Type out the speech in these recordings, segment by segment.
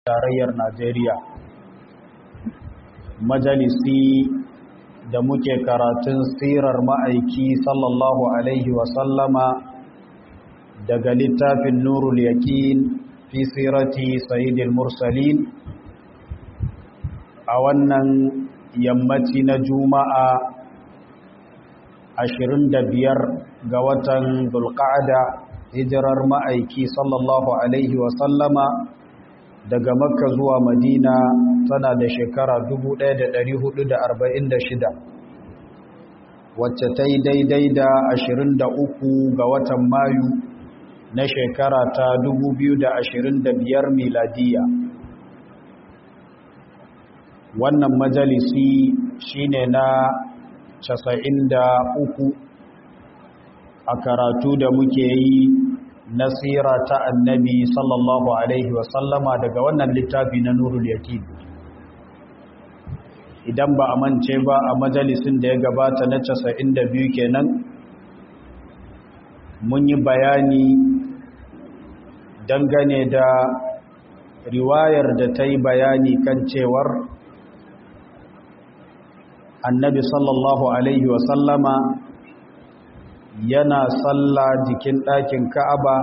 tarayyar Najeriya majalisi da muke karatun sirar ma'aiki sallallahu alaihi wasallama daga littafin nurul yaƙin fi sirati sayyidil mursalin a wannan yammaci na juma'a 25 ga watan dulqa'ada hijirar ma'aiki sallallahu alaihi wasallama daga makka zuwa madina tana da shekara 1446 wacce ta yi daidai da 23 ga watan mayu na shekara ta 2025 miladiya wannan majalisi shine na 93 a karatu da muke yi nasira ta annabi sallallahu alaihi wasallama daga wannan littafi na nurul yakin idan ba a mance ba a majalisin da ya gabata na 92 kenan mun yi bayani dangane da riwayar da ta yi bayani kan cewar annabi sallallahu alaihi wasallama yana salla jikin ɗakin ka'aba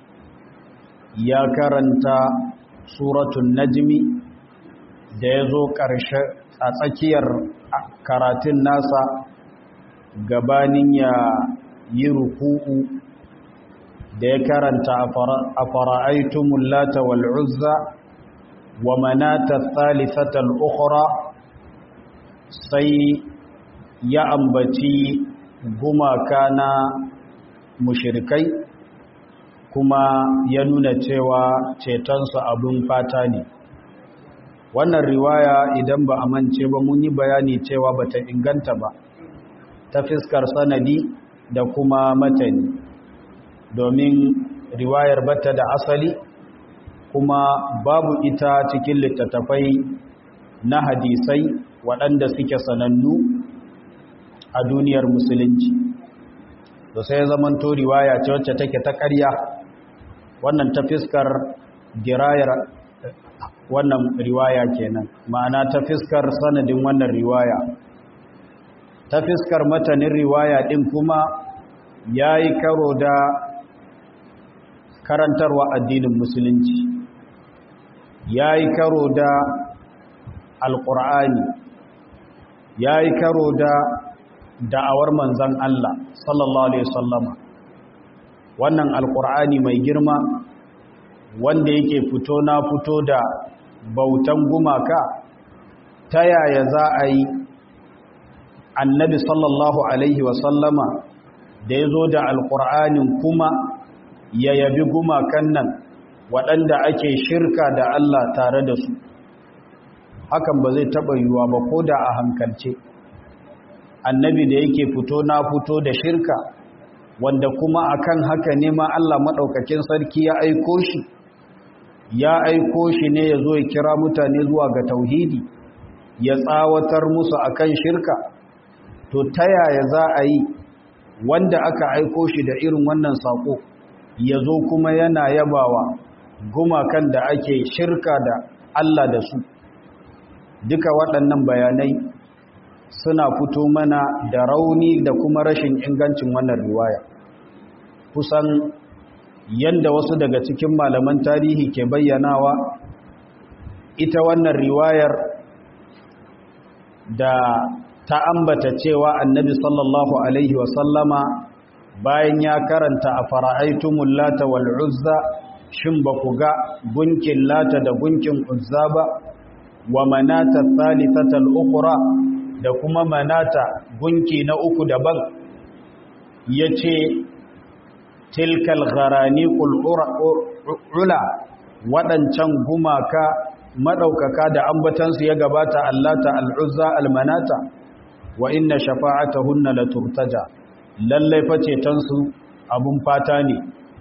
ya karanta suratun najmi da ya zo ƙarshe a tsakiyar karatun nasa gabanin ya yi ruku'u da ya karanta a fara'aitumun lata wal'uzza wa manata thalithatal ukhra sai ya ambaci gumaka na mushirikai kuma ya nuna cewa cetonsu abin fata ne wannan riwaya idan ba a mance ba mun yi bayani cewa ba ta inganta ba ta fiskar sanadi da kuma matani domin riwayar bata da asali kuma babu ita cikin littattafai na hadisai waɗanda suke sanannu a duniyar musulunci to sai ya zamanto riwaya ce wacce take ta ƙarya wannan ta fiskar girayar wannan riwaya kenan ma'ana ta fiskar sanadin wannan riwaya ta fiskar matanin riwaya din kuma yayi karo da karantarwa addinin musulunci yayi karo da alqur'ani yayi karo da da'awar manzan Allah sallallahu Alaihi wasallama wannan alkur'ani mai girma wanda yake fito na fito da bautan gumaka ta yaya za a yi annabi sallallahu Alaihi wasallama da ya zo da alkur'anin kuma ya yabi gumakan nan waɗanda ake shirka da Allah tare da su hakan ba zai taɓa yiwuwa ba ko da a hankalce annabi da yake fito na fito da shirka wanda kuma akan haka ne ma Allah maɗaukakin sarki ya aiko shi ya aiko shi ne ya zo ya kira mutane zuwa ga tauhidi ya tsawatar musu akan shirka to ta yaya za a yi wanda aka aiko shi da irin wannan saƙo ya zo kuma yana yabawa gumakan da ake shirka da Allah da su duka waɗannan bayanai suna fito mana da rauni da kuma rashin ingancin wannan riwaya kusan yadda wasu daga cikin malaman tarihi ke bayyanawa ita wannan riwayar da ta ambata cewa annabi sallallahu alaihi wasallama bayan ya karanta a fara'aitumul lata wal uzza shin ba ku ga gunkin lata da gunkin uzza ba wa manata thalithatal ukhra da kuma manata gunki na uku daban ya ce tilkal gharani ula waɗancan gumaka maɗaukaka da ambatansu ya gabata allata al'uzza almanata wa inna shafa'atahunna la turtaja lallai facetansu abun fata ne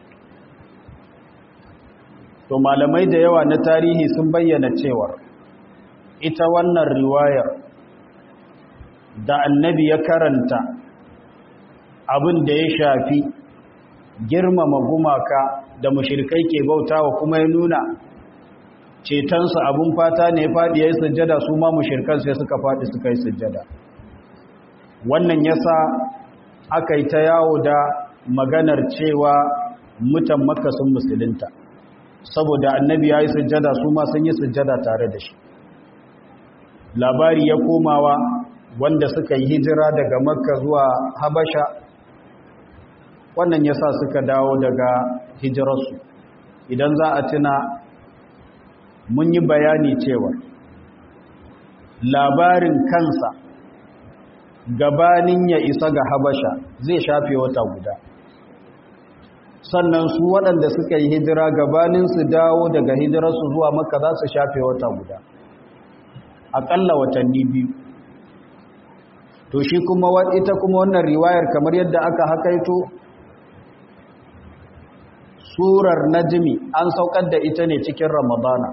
to malamai da yawa na tarihi sun bayyana cewar ita wannan riwayar da annabi ya karanta abin da ya shafi girmama gumaka da mushrikai ke bautawa kuma ya nuna cetonsa abun fata ne faɗi ya yi sujjada su ma mushirkan sai suka faɗi suka yi sujjada wannan yasa aka yi ta yawo da maganar cewa mutan makka sun musulunta saboda annabi ya yi sujjada su ma sun yi sujjada tare da shi labari ya komawa wanda suka yi hijira daga makka zuwa habasha wannan yasa suka dawo daga hijirarsu idan za a tuna mun yi bayani cewa labarin kansa gabanin ya isa ga habasha zai shafe wata guda sannan su waɗanda suka yi hijira gabanin su dawo daga hijirarsu zuwa maka za su shafe wata guda aƙalla watanni biyu to shi kuma ita kuma wannan riwayar kamar yadda aka hakaito surar najmi an saukar da ita ne cikin ramadana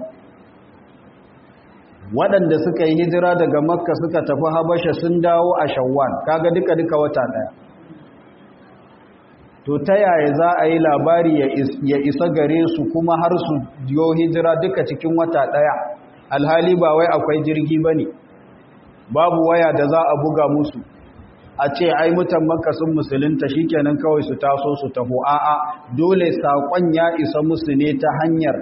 waɗanda suka yi hijira daga makka suka tafi habasha sun dawo a shawwal kaga duka duka wata ɗaya to ta yaya za a yi labari ya isa gare su kuma har su yo hijira duka cikin wata ɗaya alhali ba wai akwai jirgi ba ne babu waya da za a buga musu a ce ai mutan makka sun musulunta shikenan kawai su taso su taho a'a dole saƙon ya isa musu ne ta hanyar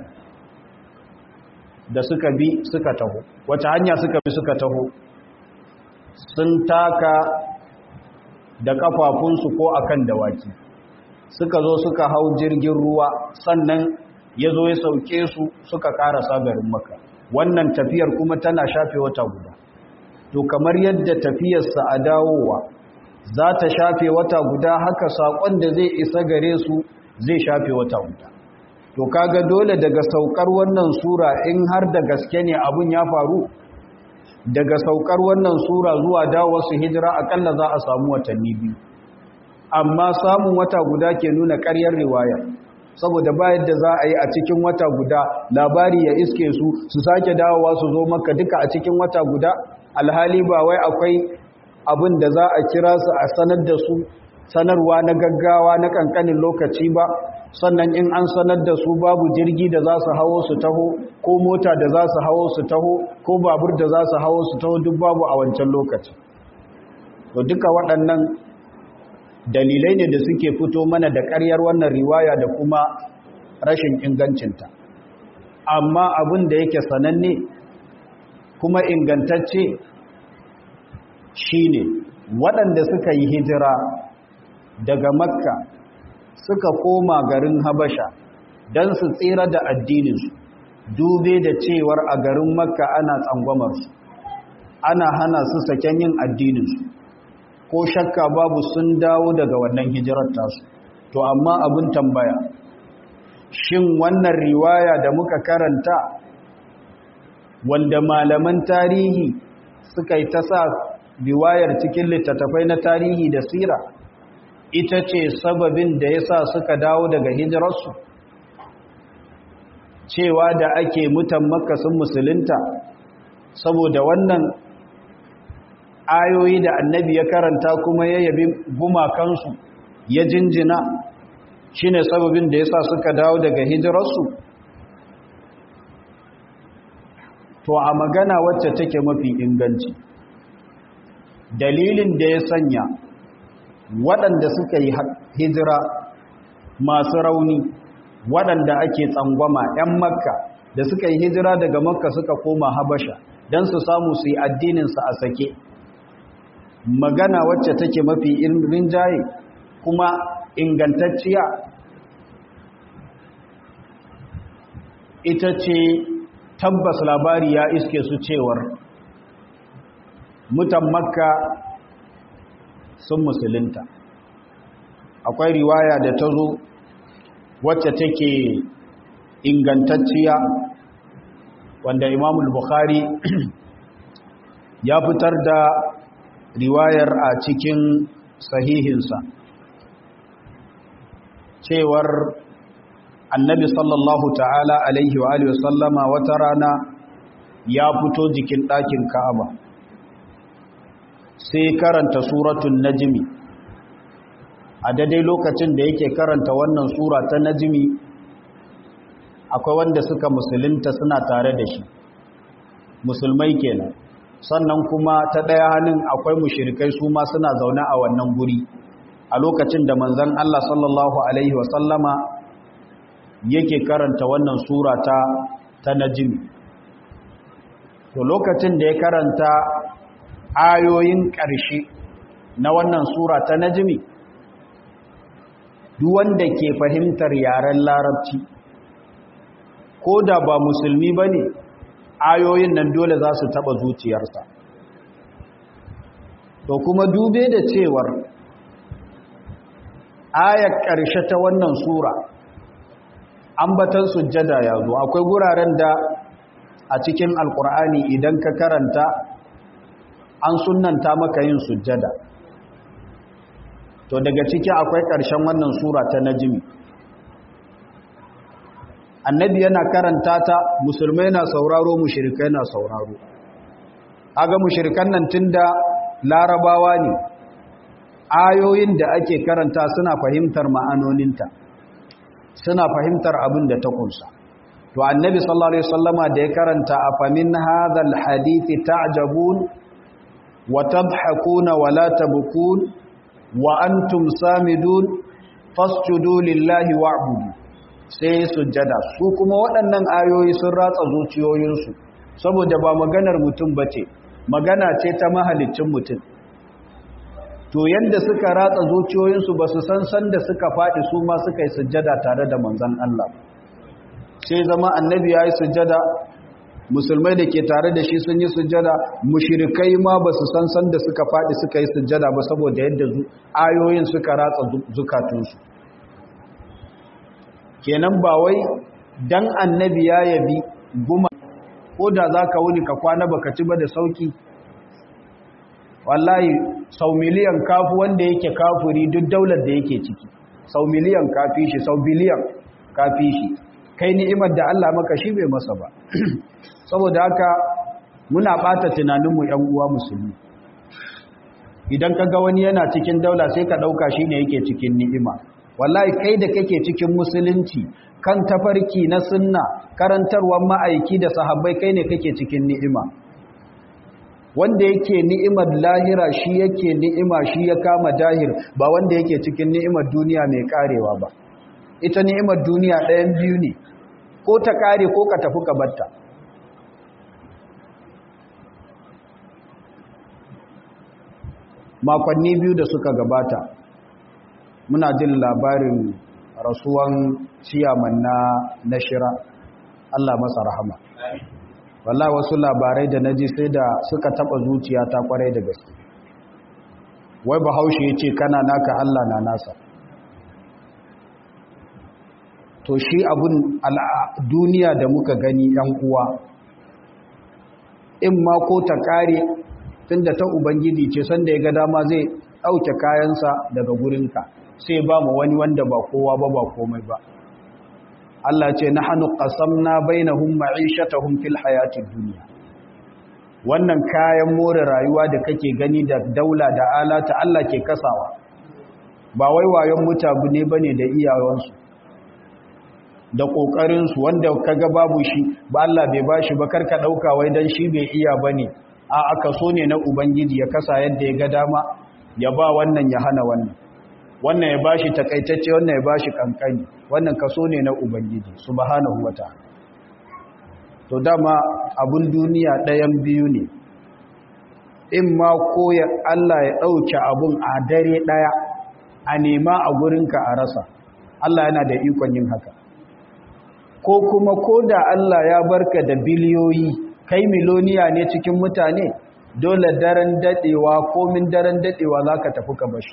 da suka bi suka taho wata hanya suka bi suka taho sun taka da kafafunsu ko akan dawaki suka zo suka hau jirgin ruwa sannan ya zo ya sauke su suka karasa garin maka wannan tafiyar kuma tana shafe wata guda to kamar yadda tafiyarsa a dawowa za ta shafe wata guda haka saƙon da zai isa gare su zai shafe wata guda to kaga dole daga saukar wannan sura in har da gaske ne abun ya faru daga saukar wannan sura zuwa dawo su hijira akalla za a samu watanni biyu amma samun wata guda ke nuna ƙaryar riwaya saboda bayan da za a yi a cikin wata guda labari ya iske su su sake dawowa su zo maka duka a cikin wata guda alhali ba wai akwai abin da za a kira su a sanar da su sanarwa na gaggawa na kankanin lokaci ba sannan in an sanar da su babu jirgi da za su hawo su taho ko mota da za su hawo su taho ko babur da za su hawo su taho duk babu a wancan lokaci to duka waɗannan dalilai ne da suke fito mana da ƙaryar wannan riwaya da kuma rashin ingancinta amma abin da yake sananne kuma ingantacce shine waɗanda suka yi hijira daga makka suka koma garin habasha don su tsira da addininsu dube da cewar a garin makka ana tsangwamarsu ana hana su saken yin addininsu ko shakka babu sun dawo daga wannan hijirar tasu to amma abin tambaya shin wannan riwaya da muka karanta wanda malaman tarihi suka yi ta sa riwayar cikin littattafai na tarihi da sira ita ce sababin da ya sa suka dawo daga hijirarsu cewa da ake mutan makasin musulunta saboda wannan ayoyi da annabi ya karanta kuma ya yabi gumakansu ya jinjina shine sababin da ya sa suka dawo daga hijirarsu to a magana wacce take mafi inganci dalilin da ya sanya waɗanda suka yi hijira masu rauni waɗanda ake tsangwama 'yan makka da suka yi hijira daga makka suka koma habasha don su samu su yi addininsu a sake magana wacce take mafi rinjaye kuma ingantacciya ita ce tabbas labari ya iske su cewar mutan makka sun musulunta akwai riwaya da ta zo wacce take ingantacciya wanda imamul bukhari ya fitar da riwayar a cikin sahihinsa cewar annabi sallallahu ta'ala alaihi wa alihi wasallama wata rana ya fito jikin ɗakin ka'aba sai karanta suratun najmi a daidai lokacin da yake karanta wannan sura ta najmi akwai wanda suka musulunta suna tare da shi musulmai kenan sannan kuma ta ɗaya hannun akwai mushirikai su ma suna zaune a wannan guri a lokacin da manzan Allah sallallahu Alaihi wasallama yake karanta wannan sura ta ta najimi to lokacin da ya karanta ayoyin ƙarshe na wannan sura ta najimi duk wanda ke fahimtar yaren larabci ko da ba musulmi ba ne ayoyin nan dole za su taɓa zuciyarsa to kuma dube da cewar ayar ƙarshe ta wannan sura ambatan sujjada ya zo akwai guraren da a cikin alkur'ani idan ka karanta an sunanta maka yin sujjada to daga ciki akwai ƙarshen wannan sura ta najimi annabi yana karanta ta musulmai na sauraro mushrikai na sauraro aga mushrikan nan tunda larabawa ne ayoyin da ake karanta suna fahimtar ma'anoninta suna fahimtar abin da ta kunsa to annabi sallallahu alaihi wasallama da ya karanta afamin hadhal hadithi ta'jabun wa tadhakuna wa la tabkun wa antum samidun fasjudu lillahi wa'budu sai sujjada su kuma waɗannan ayoyi sun ratsa zuciyoyinsu saboda ba maganar mutum bace magana ce ta mahalicin mutum to yanda suka ratsa zuciyoyinsu ba su san san da suka faɗi su ma suka yi sujjada tare da manzon Allah sai zama annabi ya yi sujjada musulmai da ke tare da shi sun yi sujjada mushirikai ma ba su san san da suka faɗi suka yi sujjada ba saboda yadda ayoyin suka ratsa zukatunsu kenan ba wai dan annabi ya yabi guma ko da za ka wuni ka kwana baka ci ba da sauki wallahi sau miliyan kafu wanda yake kafuri duk daular da yake ciki sau miliyan kafi shi sau biliyan kafi shi kai ni'imar da Allah maka shi bai masa ba saboda haka muna bata tunaninmu ‘yan uwa musulmi idan ka ga wani yana cikin daula sai ka ɗauka shi ne yake cikin ni'ima wallahi kai da kake cikin musulunci kan tafarki na sunna karantarwar ma'aiki da sahabbai kai ne kake cikin ni'ima wanda yake ni'imar lahira shi yake ni'ima shi ya kama dahir ba wanda yake cikin ni'imar duniya mai karewa ba ita ni'imar duniya ɗayan biyu ne ko ta kare ko ka tafi ka batta makonni biyu da suka gabata muna jin labarin rasuwan ciyaman na nashira Allah masa rahama wallahi wasu labarai da naji sai da suka taba zuciya ta kwarai da gaske wai bahaushe ya ce kana naka Allah na nasa to shi abun duniya da muka gani yan uwa in ma ko ta kare tunda ta ubangiji ce sanda ya ga dama zai ɗauke kayansa daga gurinka sai ba mu wani wanda ba kowa ba ba komai ba Allah ce na hannu ƙasamna bainahum ma'ishatahum fil hayatid duniya wannan kayan more rayuwa da kake gani da daula da alata Allah ke kasawa ba wai wayon mutabu ne bane da iyawansu da ƙoƙarinsu wanda kaga babu shi ba Allah bai bashi ba karka ɗauka wai dan shi bai iya bane a aka so ne na ubangiji ya kasa yadda ya ga dama ya ba wannan ya hana wannan wannan ya bashi takaitacce wannan ya bashi kankani wannan kaso ne na ubangiji subhanahu wataala to dama abun duniya ɗayan biyu ne in ma ko ya Allah ya ɗauke abun a dare ɗaya a nema a gurinka a rasa Allah yana da ikon yin haka ko kuma ko da Allah ya barka da biliyoyi kai miloniya ne cikin mutane dole daren dadewa komin daren dadewa za ka tafi ka bashi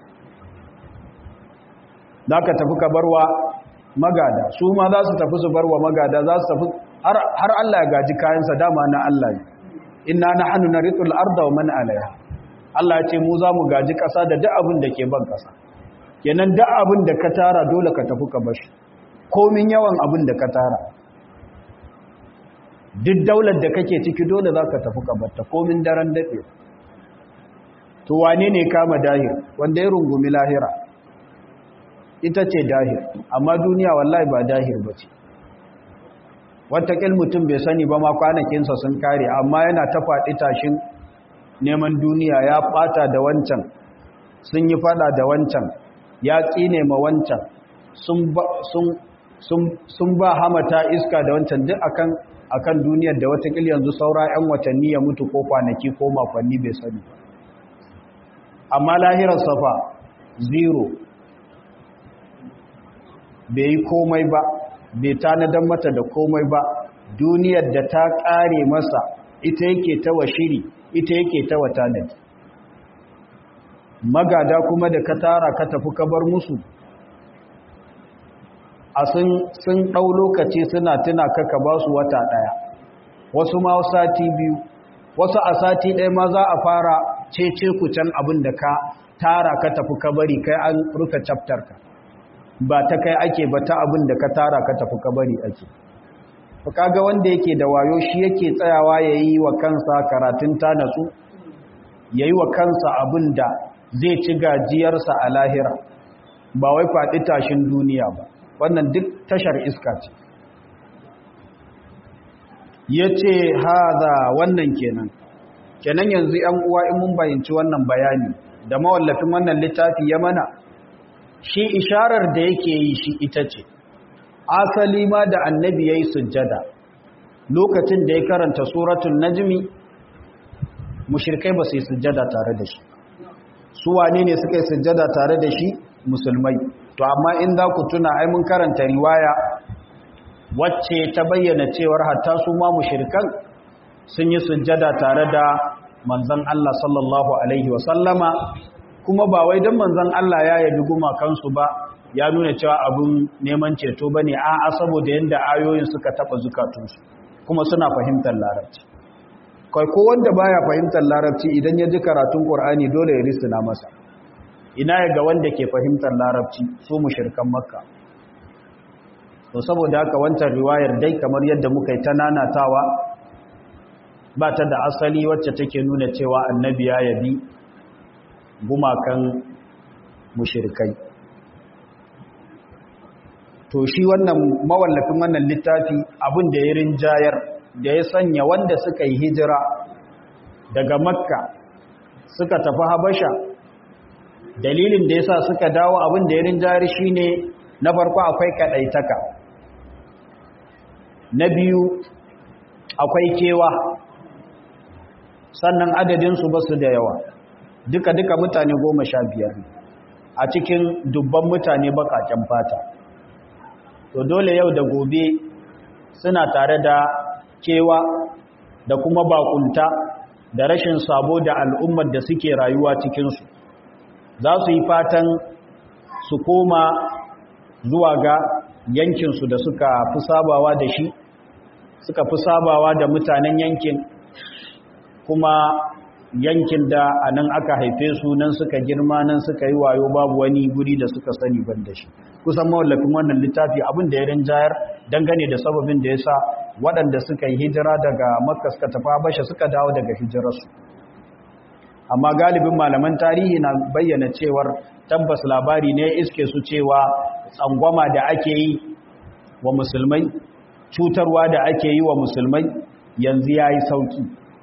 za ka tafi ka barwa magada su ma za su tafi su barwa magada za su tafi har Allah ya gaji kayansa dama na Allah ne inna na hannu na ritul arda wa man alaiha Allah ce mu za mu gaji ƙasa da duk abin da ke ban ƙasa kenan duk abin da ka tara dole ka tafi ka bashi komin yawan abin da ka tara duk daular da kake ciki dole za ka tafi kabarta komin daren daɗe to wane ne kama dahir wanda ya rungumi lahira ita ce dahir amma duniya wallahi ba dahir ba ce watakil mutum bai sani ba ma kwanakinsa sun kare amma yana ta faɗi tashin neman duniya ya ɓata da wancan sun yi faɗa da wancan ya tsine ma wancan sun ba hamata iska da wancan duk akan akan duniyar da watakil yanzu saura 'yan watanni ya mutu ko kwanaki ko makonni bai sani amma lahirar safa zero bai yi komai ba bai tanadan mata da komai ba duniyar da ta ƙare masa ita yake ta wa shiri ita yake ta wa tanadi magada kuma da ka tara ka tafi ka bar musu a sun ɗau lokaci suna tuna kaka ba su wata ɗaya wasu ma sati biyu wasu a sati ɗaya ma za a fara cece kucan abin da ka tara ka tafi ka bari kai an rufe chapter ka ba ta kai ake ba ta abin da ka tara ka tafi ka bari ake kaga wanda yake da wayo shi yake tsayawa ya yi wa kansa karatun ta natsu ya yi wa kansa abin da zai ci gajiyarsa a lahira ba wai faɗi tashin duniya ba wannan duk tashar iska ce ya ce haza wannan kenan kenan yanzu ‘yan uwa in mun bayanci wannan bayani da mawallafin wannan littafi ya mana shi isharar da yake yi shi ita ce asali ma da annabi ya yi sujjada lokacin da ya karanta suratun najmi mushirkai ba su yi sujjada tare da shi su wane ne suka yi sujjada tare da shi musulmai to amma in za ku tuna ai mun karanta riwaya wacce ta bayyana cewar hatta su ma mushrikan sun yi sujjada tare da manzon Allah sallallahu alaihi wa sallama kuma ba wai dan manzon Allah ya yabi gumakansu ba ya nuna cewa abun neman ceto bane a'a saboda yanda ayoyin suka taba zukatunsu kuma suna fahimtar larabci kai ko wanda baya fahimtar larabci idan ya ji karatun Qur'ani dole ya risina masa ina ga wanda ke fahimtar larabci su mushrikan makka to saboda haka wancan riwayar dai kamar yadda muka yi ta nanatawa ba ta da asali wacce take nuna cewa annabi ya yabi gumakan mushrikai to shi wannan mawallafin wannan littafi abin da ya rinjayar da ya sanya wanda suka yi hijira daga makka suka tafi habasha dalilin da yasa suka dawo abin da ya rinjayar shine na farko akwai kadaitaka na biyu akwai kewa sannan adadin su basu da yawa duka duka mutane goma sha biyar a cikin dubban mutane bakaken fata to dole yau da gobe suna tare da kewa da kuma bakunta da rashin sabo da al'ummar da suke rayuwa cikinsu za su yi fatan su koma zuwa ga yankinsu da suka fi sabawa da shi suka fi sabawa da mutanen yankin kuma yankin da a nan aka haife su nan suka girma nan suka yi wayo babu wani guri da suka sani ban da shi kusan mawallafin wannan littafi abin da ya rinjayar dangane da sababin da ya sa waɗanda suka yi hijira daga makka suka tafi habasha suka dawo daga hijirarsu amma galibin malaman tarihi na bayyana cewar tabbas labari ne iske su cewa tsangwama da ake yi wa musulmai cutarwa da ake yi wa musulmai yanzu ya yi sauki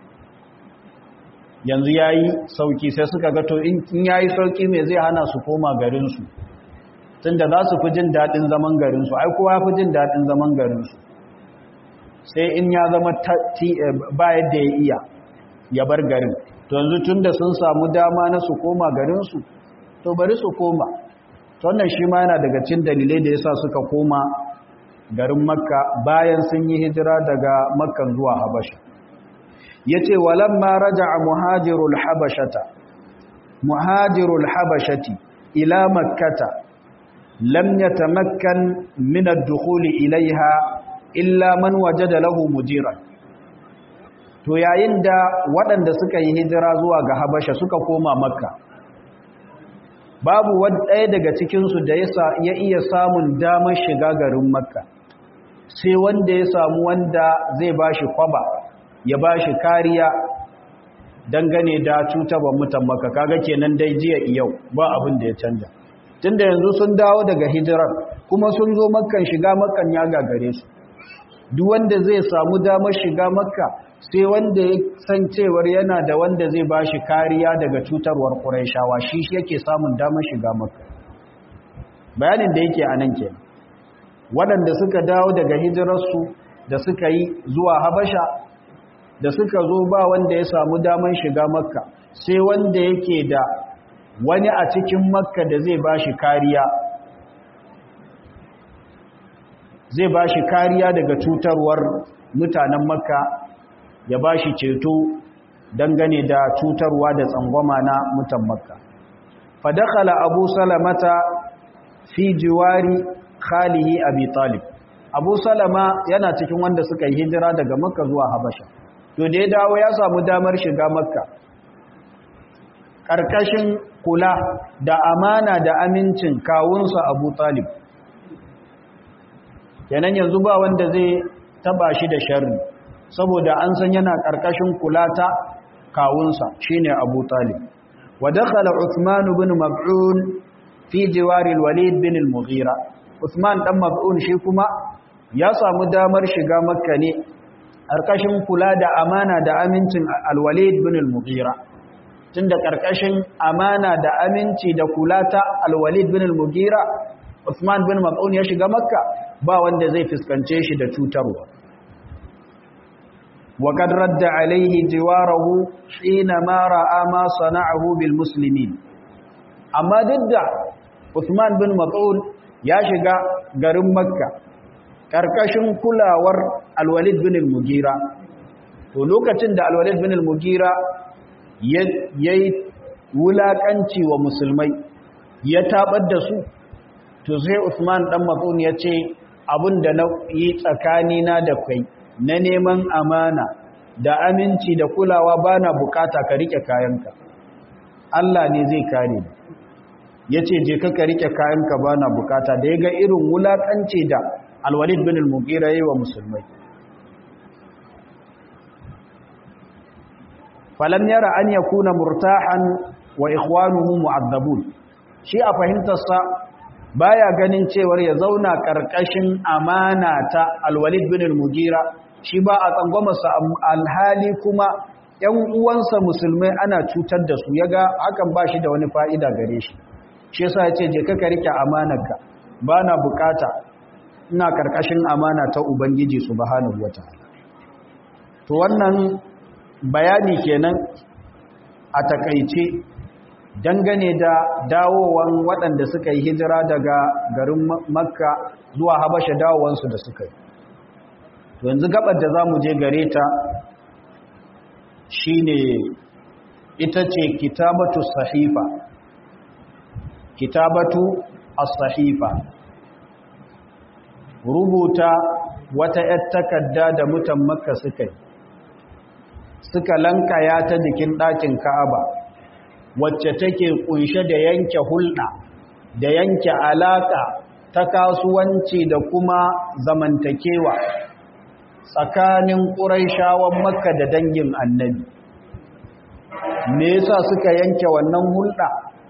yanzu ya yi sauki sai suka gato in ya yi sauki mai zai hana su koma garinsu tun da za su fi jin daɗin zaman garinsu ai kowa fi jin daɗin zaman garinsu sai in ya zama ba yadda ya iya ya bar garin to yanzu tun da sun samu dama na su koma garinsu to bari su koma wannan shi ma yana daga cin dalilai da yasa suka koma garin makka bayan sun yi hijira daga makkan zuwa habasha yace walamma raja'a muhajirul habashata muhajirul habashati ila makkata lam yatamakkan min ad-dukhuli ilaiha illa man wajada lahu mujiran to yayin da waɗanda suka yi hijira zuwa ga habasha suka koma makka babu ɗaya daga cikinsu da ya iya samun damar shiga garin makka sai wanda ya samu wanda zai ba shi kwaba ya ba shi kariya dangane da cutarwa mutan makka kaga kenan dai jiya yau ba abin da ya canja tunda yanzu sun dawo daga hijirar kuma sun zo makkan shiga makkan ya gagare su duk wanda zai samu damar shiga makka sai wanda ya san cewar yana da wanda zai ba shi kariya daga cutarwar ƙuraishawa shi shi yake samun damar shiga makka bayanin da yake a nan ke waɗanda suka dawo daga hijirarsu da suka yi zuwa habasha da suka zo ba wanda ya samu damar shiga makka sai wanda yake da wani a cikin makka da zai ba shi kariya zai ba shi kariya daga cutarwar mutanen makka ya ba shi ceto dangane da cutarwa da tsangwama na mutan makka fadakala abu salamata fi jiwari khalihi abi talib abu salama yana cikin wanda suka yi hijira daga makka zuwa habasha to da ya dawo ya samu damar shiga makka ƙarƙashin kula da amana da amincin kawunsa abu talib kenan yanzu ba wanda zai taba shi da sharri saboda an san yana ƙarƙashin kula ta kawunsa shine abu talib wa dakhala uthman ibn mab'un fi jiwari al-walid bin al-mughira uthman dan mab'un shi kuma ya samu damar shiga makka ne ƙarƙashin kula da amana da amincin al-walid bin al-mughira tunda ƙarƙashin amana da aminci da kula ta al-walid bin al-mughira Uthman bin Mas'ud ya shiga Makka ba wanda zai fuskance shi da cutarwa wa kad radda alaihi jiwarahu hina ma ra'a ma sana'ahu bil muslimin amma didda Uthman bin Mas'ud ya shiga garin Makka karkashin kulawar Al-Walid bin Al-Mughira to lokacin da Al-Walid bin Al-Mughira yayi wulakanci wa musulmai ya tabar da su to sai Usman dan Mas'ud ya ce abinda na yi tsakani na da kai na neman amana da aminci da kulawa bana bukata ka rike kayanka Allah ne zai kare ni yace je ka ka rike kayanka bana bukata da yaga irin wulakanci da Al-Walid bin Al-Mughira yayi wa musulmai falam yara an yakuna murtahan wa ikhwanuhu mu'azzabun shi a fahimtarsa baya ganin cewar ya zauna karkashin amana ta alwalid bin al-mugira shi ba a tsangwamarsa alhali kuma ‘yan uwansa musulmai ana cutar da su yaga hakan ba shi da wani fa'ida gare shi shi yasa ya ce je ka rike amanarka ba na bukata ina karkashin amana ta ubangiji subhanahu wa ta'ala to wannan bayani kenan a takaice dangane da dawowan waɗanda suka yi hijira daga garin makka zuwa habasha dawowansu da suka yi yanzu gabar da za mu je gare ta shine ita ce kitabatu sahifa kitabatu as-sahifa rubuta wata ‘yar takarda da mutan makka suka yi suka lankaya ta jikin ɗakin ka'aba wacce take kunshe da yanke hulɗa da yanke alaƙa ta kasuwanci da kuma zamantakewa tsakanin ƙuraishawan makka da dangin annabi me yasa suka yanke wannan hulɗa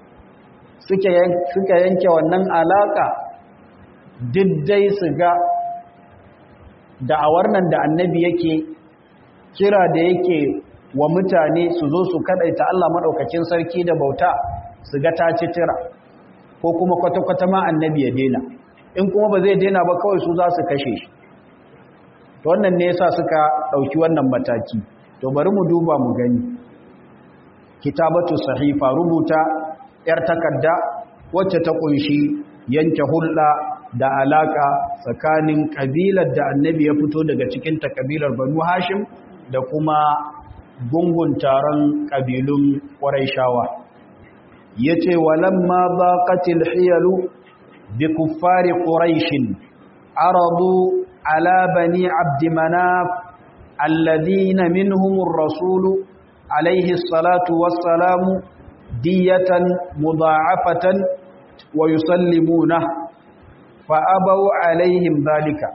suka yanke wannan alaƙa diddai su ga da'awar nan da annabi yake kira da yake wa mutane su zo su kadaita Allah madaukakin sarki da bauta su ga ta ci tira ko kuma kwata-kwata ma annabi ya dena in kuma ba zai dena ba kawai su za su kashe shi to wannan ne yasa suka dauki wannan mataki to bari mu duba mu gani kitabatu sahifa rubuta yar takarda wacce ta kunshi yanke hulɗa da alaka tsakanin kabilar da annabi ya fito daga cikin ta kabilar banu hashim da kuma gungun taron ƙabilun ƙwaraishawa ya ce walamma ba ƙatil hiyalu bi kuffari ƙwaraishin aradu ala bani abdimanaf alladhina minhumur rasulu alaihi salatu wassalamu diyatan mudha'afatan wa yusallimuna fa abaw alaihim dhalika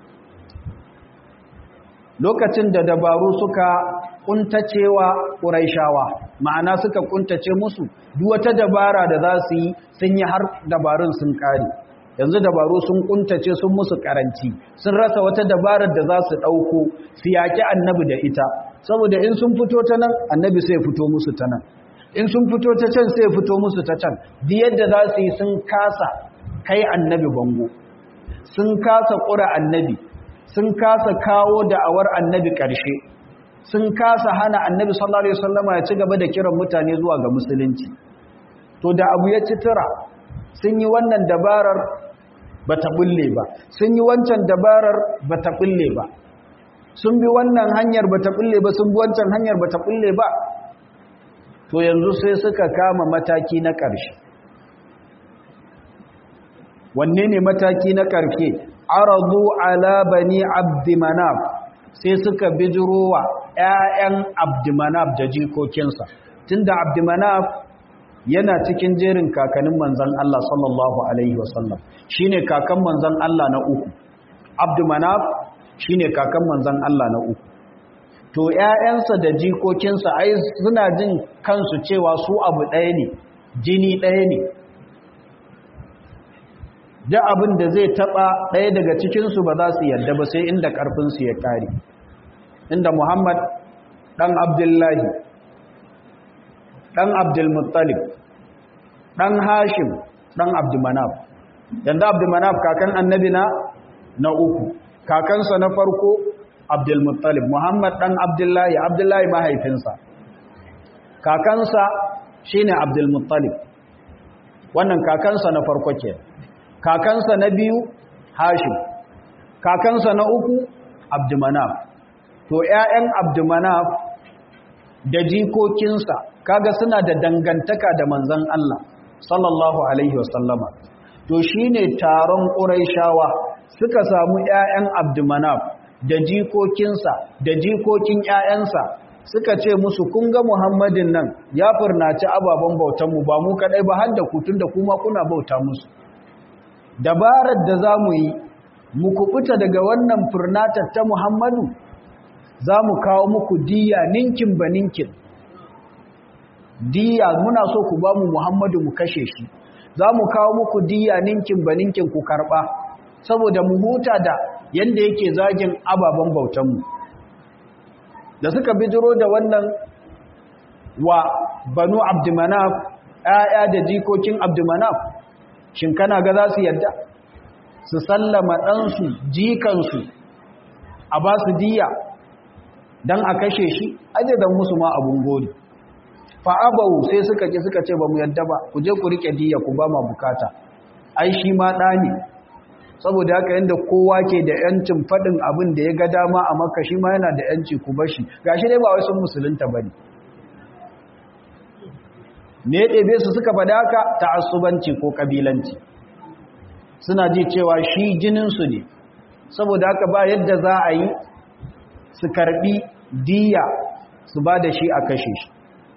lokacin da dabaru suka kuntacewa ƙuraishawa ma'ana suka kuntace musu duk wata dabara da za su yi sun yi har dabarun sun ƙare yanzu dabaru sun kuntace sun musu karanci sun rasa wata dabarar da za su ɗauko su yaƙi annabi da ita saboda in sun fito ta nan annabi sai fito musu ta nan in sun fito ta can sai fito musu ta can duk yadda za su yi sun kasa kai annabi bango sun kasa ƙura annabi sun kasa kawo da'awar annabi ƙarshe sun kasa hana annabi sallallahu alaihi wasallama ya ci gaba da kiran mutane zuwa ga musulunci to da abu ya ci tura sun yi wannan dabarar bata bulle ba sun yi wancan dabarar bata bulle ba sun bi wannan hanyar bata bulle ba sun bi wancan hanyar bata bulle ba to yanzu sai suka kama mataki na ƙarshe wanne ne mataki na ƙarshe aradu ala bani abdimanaf sai suka bijirowa ƴaƴan abdimanaf da jikokinsa tunda abdimanaf yana cikin jerin kakannin manzon Allah sallallahu alaihi wasallam shine kakan manzon Allah na uku abdimanaf shine kakan manzon Allah na uku to ƴaƴansa da jikokinsa ai suna jin kansu cewa su abu ɗaya ne jini ɗaya ne da abin da zai taba ɗaya daga cikinsu ba za su yadda ba sai inda ƙarfinsu ya ƙare inda muhammad ɗan abdullahi ɗan abdulmuttalib ɗan hashim ɗan abdulmanaf yanda abdulmanaf kakan annabi na na uku kakansa na farko abdulmuttalib muhammad ɗan abdullahi abdullahi mahaifinsa kakansa shine abdulmuttalib wannan kakansa na farko ke kakansa na biyu hashim kakansa na uku abdumanaf to ƴaƴan abdumanaf da jikokinsa kaga suna da dangantaka da manzon Allah sallallahu alaihi wasallama to shine taron quraishawa suka samu ƴaƴan abdumanaf da jikokinsa da jikokin ƴaƴansa suka ce musu kun ga muhammadin nan ya furnaci ababen bautanmu ba mu kadai ba har da ku tunda kuma kuna bauta musu dabarar da za mu yi mu kubuta daga wannan furnatar ta muhammadu za mu kawo muku diya ninkin ba ninkin diya muna so ku ba mu muhammadu mu kashe shi za mu kawo muku diya ninkin ba ninkin ku karba saboda mu huta da yadda yake zagin ababen bautanmu da suka bijiro da wannan wa banu abdumanaf ‘ya'ya da jikokin abdumanaf shin kana ga za su yadda su sallama ɗansu jikansu a ba su diya don a kashe shi ajidan musu ma abun gori fa'abawu sai suka ki suka ce ba mu yadda ba ku je ku riƙe diya ku ba ma bukata ai shi ma ɗa ne saboda haka yadda kowa ke da ‘yancin faɗin abin da ya ga dama a maka shi ma yana da ‘yanci ku bashi ga shi dai ba wai sun musulunta ba ne ne ya ɗebe su suka faɗa haka ta'assubanci ko ƙabilanci suna ji cewa shi jininsu ne saboda haka ba yadda za a yi su karɓi diya su ba da shi a kashe shi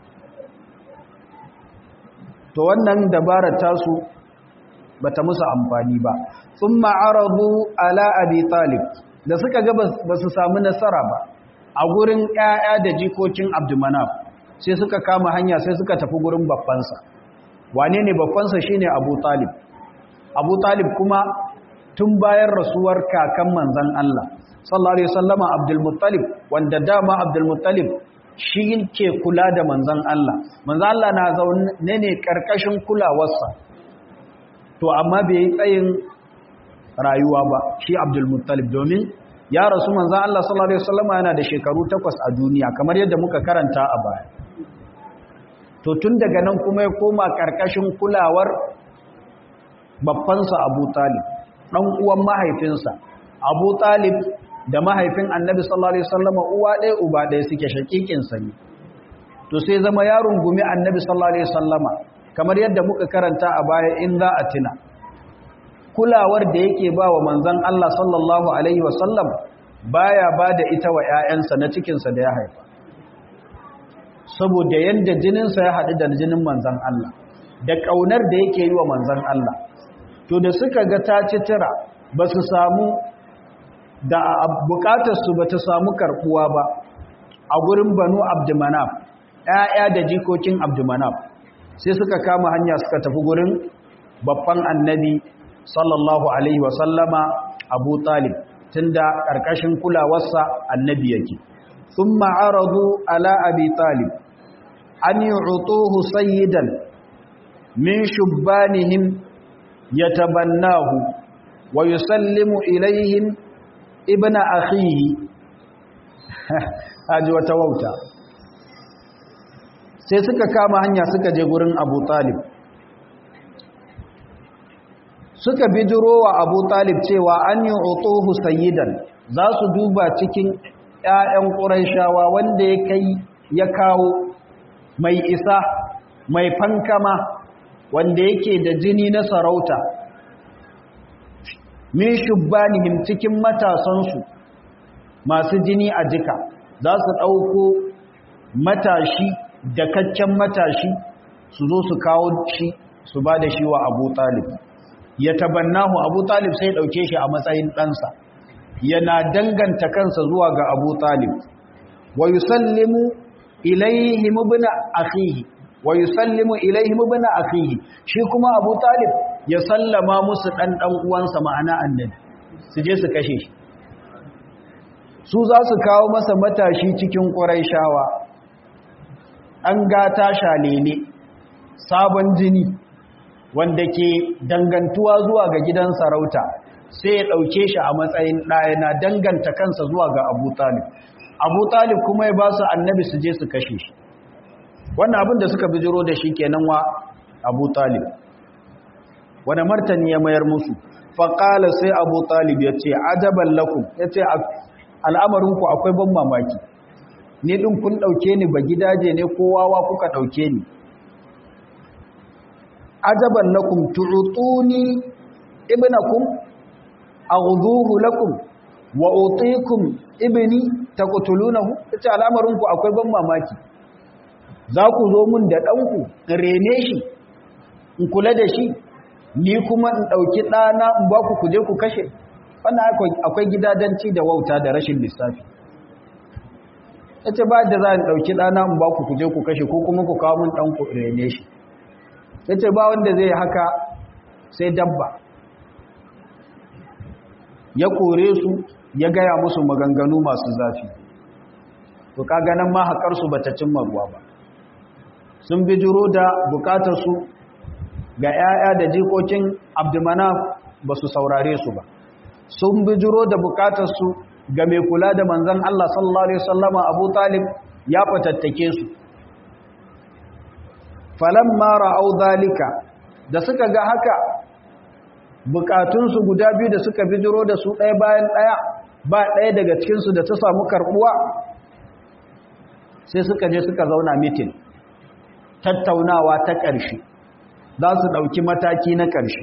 to wannan dabarar tasu ba ta musu amfani ba sun ma'arabu ala abi talib da suka ga ba su samu nasara ba a gurin 'ya'ya da jikokin abdumanaf sai suka kama hanya sai suka tafi gurin babbansa wane ne babbansa shine abu talib abu talib kuma tun bayan rasuwar kakan manzan Allah sallallahu alaihi wasallama abdul muttalib wanda dama abdul muttalib shi ke kula da manzan Allah manzan Allah na zaune ne karkashin kulawarsa to amma bai yi tsayin rayuwa ba shi abdul muttalib domin ya rasu manzan Allah sallallahu alaihi wasallama yana da shekaru takwas a duniya kamar yadda muka karanta a baya to tun daga nan kuma ya koma ƙarƙashin kulawar babbansa abu talib ɗan uwan mahaifinsa abu talib da mahaifin annabi sallallahu alaihi wasallama uwa ɗaya uba ɗaya suke shaƙiƙinsa ne to sai zama yaron gumi annabi sallallahu alaihi wasallama kamar yadda muka karanta a baya in za a tuna kulawar da yake ba wa manzon Allah sallallahu alaihi wasallam baya ba da ita wa 'ya'yansa na cikinsa da ya haifa saboda yadda jininsa ya haɗu da jinin manzan Allah da ƙaunar da yake yi wa manzan Allah to da suka ga ta ci tira ba su samu da bukatarsu ba ta samu karɓuwa ba a gurin banu abdumanaf ‘ya'ya da jikokin abdumanaf sai suka kama hanya suka tafi gurin babban annabi sallallahu alaihi wasallama abu talib tunda ƙarƙashin kulawarsa annabi yake sun ma'aradu ala abi talib an yi utuhu sayyidan min shubbanihim ya tabannahu wa yusallimu ilaihim ibna akhihi haji wata wauta sai suka kama hanya suka je gurin abu talib suka bijiro wa abu talib cewa an yi otohu sayyidan za su duba cikin 'ya'yan ƙuraishawa wanda ya kai ya kawo mai isa mai fankama wanda yake da jini na sarauta min shubbanihim cikin matasansu masu jini a jika za su ɗauko matashi da kaccen matashi su zo su kawo shi su ba da shi wa abu talib ya tabannahu abu talib sai ɗauke shi a matsayin ɗansa yana danganta kansa zuwa ga abu talib wa yusallimu ilaihim ibn akhihi wa yusallimu ilaihim ibn akhihi shi kuma abu talib ya sallama musu dan dan uwansa ma'ana annabi su je su kashe shi su za su kawo masa matashi cikin quraishawa an gata shalele sabon jini wanda ke dangantuwa zuwa ga gidan sarauta sai ya ɗauke shi a matsayin ɗaya na danganta kansa zuwa ga abu talib abu talib kuma ya ba su annabi su je su kashe shi wannan abin da suka bijiro da shi kenan wa abu talib wani martani ya mayar musu faƙala sai abu talib ya ce ajaban lakum ya ce al'amarinku akwai ban mamaki ni ɗin kun ɗauke ni ba gidaje ne kowawa kuka ɗauke ni ajaban lakum tu'tuni ibnakum aghduhu lakum wa utikum ibni taqtulunahu tace al'amarin ku akwai ban mamaki za ku zo mun da danku in rene shi in kula da shi ni kuma in dauki dana in ba ku kuje ku kashe wannan akwai gidadanci da wauta da rashin lissafi tace ba da za in dauki dana in ba ku kuje ku kashe ko kuma ku kawo mun danku rene shi ya ce ba wanda zai haka sai dabba ya kore su ya gaya musu maganganu masu zafi to kaga nan ma haƙarsu ba ta cimma ruwa ba sun bijiro da bukatarsu ga 'ya'ya da jikokin abdumana ba su saurare su ba sun bijiro da bukatarsu ga mai kula da manzan Allah sallallahu Alaihi wasallama abu talib ya fatattake su falamma ra'au zalika da suka ga haka bukatunsu guda biyu da suka bijiro da su ɗaya bayan ɗaya ba ɗaya daga cikinsu da ta samu karɓuwa sai suka je suka zauna mitin tattaunawa ta ƙarshe za su ɗauki mataki na ƙarshe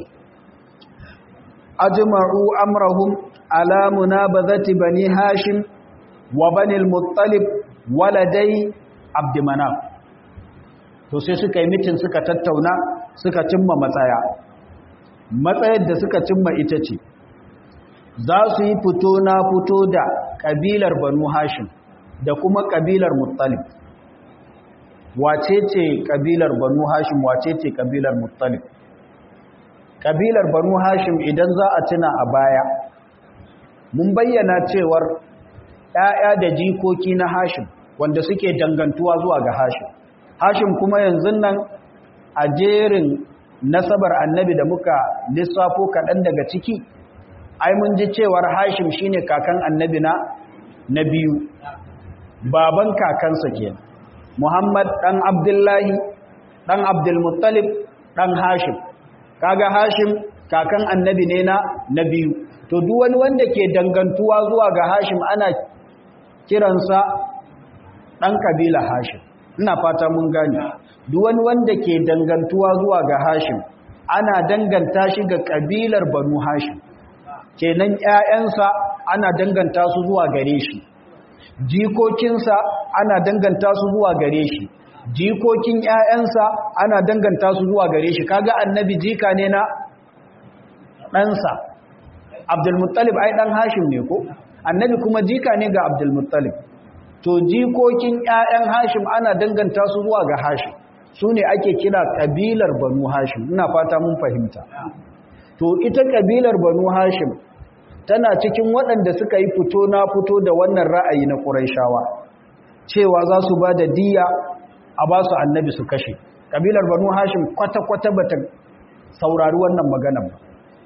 ajma'u amrahum ala munabazati bani hashim wa bani al-muttalib waladai abdulmanaf to sai suka yi mitin suka tattauna suka cimma matsaya matsayar da suka cimma ita ce za su yi fito na fito da ƙabilar banu hashim da kuma ƙabilar muttalib wace ce ƙabilar banu hashim wace ce ƙabilar muttalib ƙabilar banu hashim idan za a tuna a baya mun bayyana cewar ‘ya'ya da jikoki na hashim wanda suke dangantuwa zuwa ga hashim hashim kuma yanzu nan a jerin nasabar annabi da muka lissafo kaɗan daga ciki ai mun ji cewar hashim shine kakan annabi na na biyu baban kakansa ke muhammad ɗan abdullahi ɗan abdulmuttalib ɗan hashim kaga hashim kakan annabi ne na na biyu to duk wani wanda ke dangantuwa zuwa ga hashim ana kiransa ɗan kabila hashim ina fata mun gane duk wani wanda ke dangantuwa zuwa ga hashim ana danganta shi ga kabilar banu hashim kenan ƴaƴansa ana danganta su zuwa gare shi jikokinsa ana danganta su zuwa gare shi jikokin ƴaƴansa ana danganta su zuwa gare shi kaga annabi jika ne na ɗansa abdulmuttalib ai ɗan hashim ne ko annabi kuma jika ne ga abdulmuttalib to jikokin ƴaƴan hashim ana danganta su zuwa ga hashim su ne ake kira ƙabilar banu hashim ina fata mun fahimta to ita kabilar banu hashim tana cikin waɗanda suka yi fito na fito da wannan ra'ayi na ƙuraishawa cewa za su ba da diya a ba su annabi su kashe kabilar banu hashim kwata-kwata ba ta saurari wannan magana ba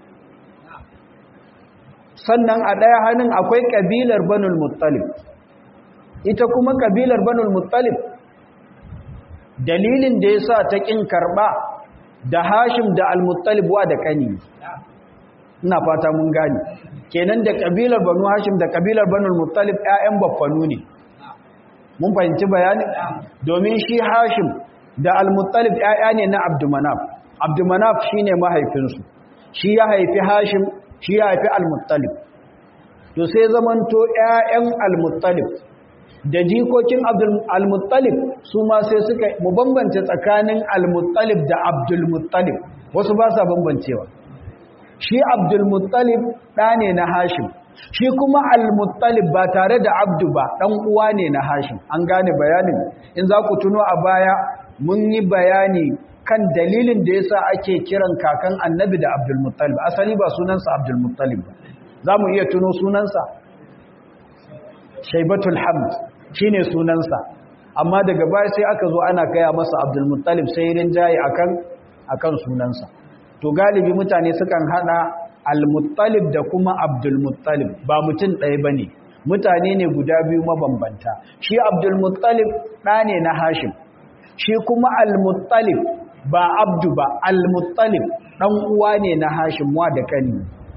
sannan a ɗaya hannun akwai kabilar banul muttalib ita kuma kabilar banul muttalib dalilin da ya sa ta ƙin karɓa da hashim da al-muttalib wa da kani ina fata mun gani kenan da kabilar banu hashim da kabilar banul muttalib ƴaƴan baffanu ne mun fahimci bayani domin shi hashim da al-muttalib ƴaƴa ne na abdumanaf abdumanaf shine mahaifinsu shi ya haifi hashim shi ya haifi al-muttalib to sai zamanto ƴaƴan al-muttalib da jikokin al-muttalib su ma sai suka mu bambance tsakanin al-muttalib da abdul-muttalib wasu ba sa bambancewa shi abdul-muttalib ɗa ne na hashim shi kuma al-muttalib ba tare da abdu ba ɗan uwa ne na hashim an gane bayanin in za ku tuno a baya mun yi bayani kan dalilin da yasa ake kiran kakan annabi da abdul-muttalib asali ba sunansa abdul-muttalib ba za mu iya tuno sunansa shaibatul hamd shine sunansa amma daga baya sai aka zo ana kaya masa abdul-muttalib sai rinjaye akan akan sunansa to galibi mutane sukan hada al-muttalib da kuma abdul-muttalib ba mutum ɗaya bane mutane ne guda biyu mabambanta shi abdul-muttalib ɗa ne na hashim shi kuma al-muttalib ba abdu ba al-muttalib ɗan uwa ne na hashim wa da kani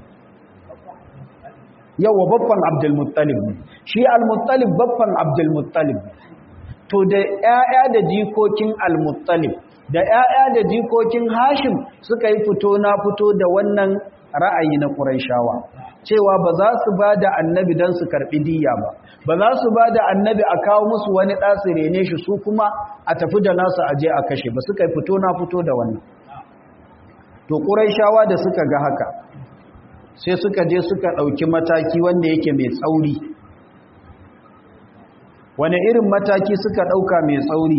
yawa babban abdul-muttalib ne shi al-muttalib babban abdul-muttalib to da ƴaƴa da jikokin al-muttalib da ‘ya'ya da jikokin hashim suka yi fito na fito da wannan ra'ayi na ƙuraishawa cewa ba za su ba da annabi don su karɓi diya ba ba za su ba da annabi a kawo musu wani ɗasi rene shi su kuma a tafi da nasu aje a kashe ba suka yi fito na fito da wannan to ƙuraishawa da suka ga haka sai suka je suka ɗauki mataki wanda yake mai tsauri wane irin mataki suka ɗauka mai tsauri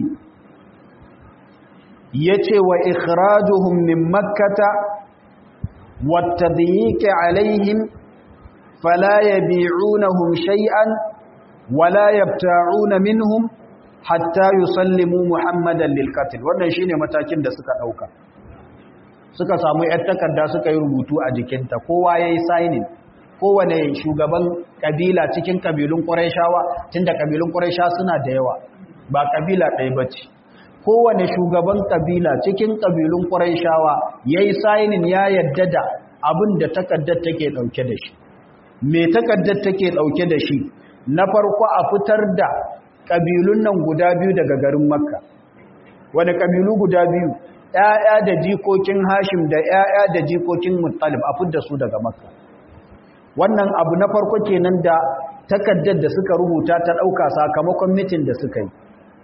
yace wa ikhrajuhum min makkata والتضييق عليهم فلا يبيعونهم شيئا ولا يبتاعون منهم حتى يسلموا محمدا للقتل wannan shine matakin da suka dauka suka samu yar takarda suka yi rubutu a jikinta kowa yayi signing kowane shugaban kabila cikin kabilun quraishawa tunda kabilun quraisha suna da yawa ba kabila ɗaya bace kowane shugaban kabila cikin kabilun ƙuraishawa ya yi sainin ya yadda da abin da takaddar take ɗauke da shi me takaddar take ɗauke da shi na farko a fitar da ƙabilun nan guda biyu daga garin makka wani ƙabilu guda biyu ‘ya'ya da jikokin hashim da ‘ya'ya da jikokin muttalib a fitar su daga makka wannan abu na farko kenan da takaddar da suka rubuta ta ɗauka sakamakon mitin da suka yi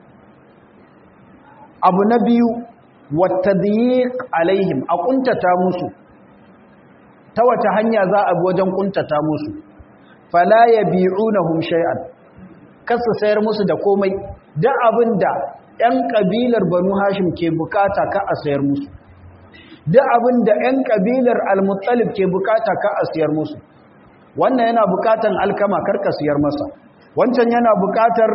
abu na biyu wata alaihim a kuntata musu ta wata hanya za a wajen kuntata musu fala ya bi'unahum shay'an kasu sayar musu da komai da abinda ƴan kabilar banu hashim ke bukata ka a sayar musu da abinda ƴan kabilar al-muttalib ke bukata ka a sayar musu wannan yana bukatan alkama karka siyar masa wancan yana bukatar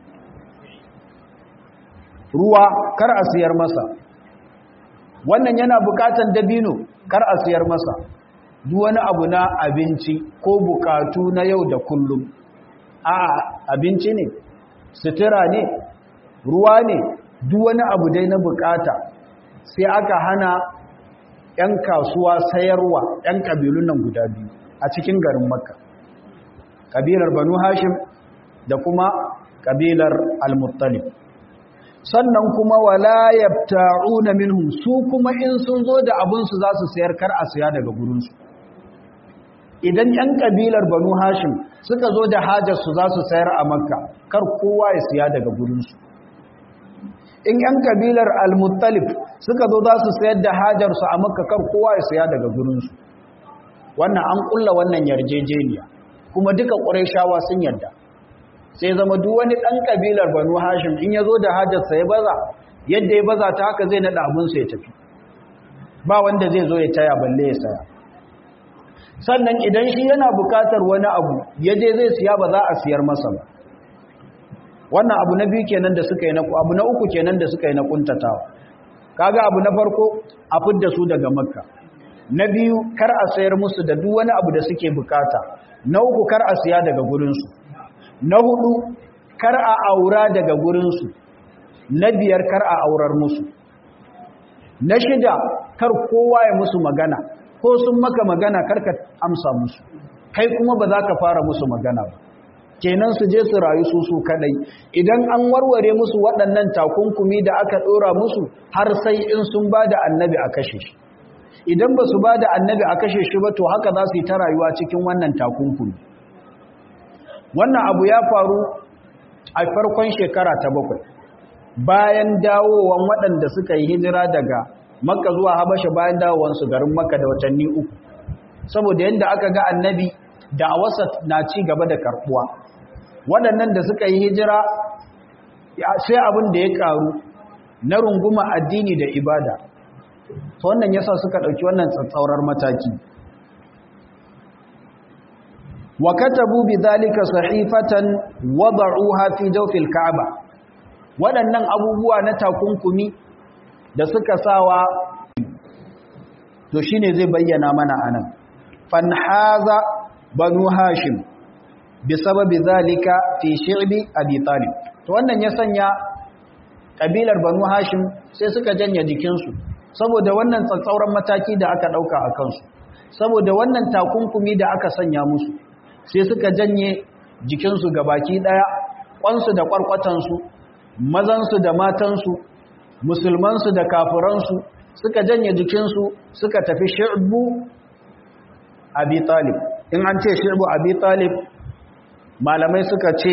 ruwa kar a siyar masa wannan yana bukatan dabino kar a siyar masa duk wani abu na abinci ko bukatu na yau da kullum a abinci ne sutura ne ruwa ne duk wani abu dai na bukata sai aka hana 'yan kasuwa sayarwa 'yan kabilun nan guda biyu a cikin garin makka kabilar banu hashim da kuma kabilar al-muttalib sannan kuma wala yabta'una minhum su kuma in sun zo da abun su za su sayar kar a siya daga gurin su idan yan kabilar banu hashim suka zo da hajar su za su sayar a makka kar kowa ya siya daga gurin su in yan kabilar al-muttalib suka zo za su sayar da hajar su a makka kar kowa ya siya daga gurin su wannan an kulla wannan yarjejeniya kuma duka qurayshawa sun yarda sai zama duk wani ɗan ƙabilar banu hashim in ya zo da hajjarsa ya baza yadda ya baza ta haka zai naɗa abinsa ya tafi ba wanda zai zo ya taya balle ya saya sannan idan shi yana bukatar wani abu ya je zai siya ba za a siyar masa ba wannan abu na biyu kenan da suka yi na abu na uku kenan da suka yi na kuntatawa kaga abu na farko a fidda su daga makka na biyu kar a sayar musu da duk wani abu da suke bukata na uku kar a siya daga gurinsu na hudu kar a aura daga gurinsu na biyar kar a aurar musu na shida kar kowa ya musu magana ko sun maka magana kar ka amsa musu kai kuma ba za ka fara musu magana ba kenan su je su rayu su su kadai idan an warware musu waɗannan takunkumi da aka ɗora musu har sai in sun ba da annabi a kashe shi idan ba su ba da annabi a kashe shi ba to haka za su yi ta rayuwa cikin wannan takunkumi wannan abu ya faru a farkon shekara ta bakwai bayan dawowan waɗanda suka yi hijira daga makka zuwa habasha bayan dawowansu garin makka da watanni uku saboda yadda aka ga annabi da a wasa na ci gaba da karɓuwa waɗannan da suka yi hijira sai abin da ya ƙaru na runguma addini da ibada to wannan yasa suka ɗauki wannan tsatsaurar mataki wa katabu bidhalika sahifatan wada'uha fi jawfil ka'aba waɗannan abubuwa na takunkumi da suka sawa to shine zai bayyana mana anan fanhaza banu hashim bisababi zalika fi shi'bi abi talib to wannan ya sanya kabilar banu hashim sai suka janye jikinsu saboda wannan tsatsauran mataki da aka dauka a kansu saboda wannan takunkumi da aka sanya musu sai suka janye jikinsu gabaki daya kwansu da kwarkwatansu mazansu da matansu musulmansu da kafiransu suka janye jikinsu suka tafi shi'bu abi talib in an ce shi'bu abi talib malamai suka ce